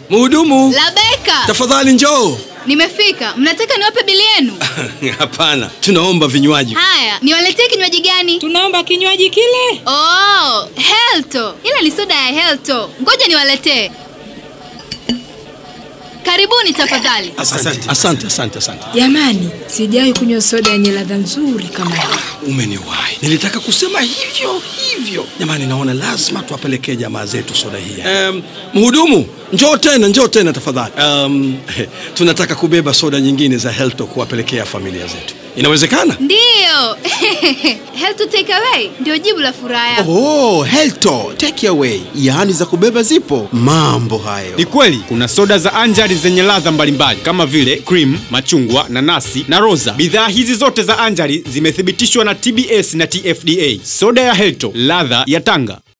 Mhudumu, Labeka, tafadhali njoo. nimefika. Mnataka niwape bili yenu? Hapana, tunaomba vinywaji. Haya, niwaletee kinywaji gani? Tunaomba kinywaji kile. Oh, Helto. Ila ni soda ya Helto. Ngoja niwaletee. Karibuni tafadhali. Asante, asante, asante, asante. Jamani, sijawahi kunywa soda yenye ladha nzuri kama hii. Umeniwahi. Nilitaka kusema hivyo hivyo. Jamani, naona lazima tuwapelekee jamaa zetu soda hii. Um, mhudumu, njoo tena, njoo tena tafadhali. Um, tunataka kubeba soda nyingine za Helto kuwapelekea familia zetu. Inawezekana? Ndiyo. Helto take away ndio jibu la furaha yako. Oh, Helto take away, yaani za kubeba zipo. Mambo hayo. Ni kweli kuna soda za Anjali zenye ladha mbalimbali kama vile cream, machungwa, nanasi na roza. Bidhaa hizi zote za Anjali zimethibitishwa na TBS na TFDA. Soda ya Helto, ladha ya Tanga.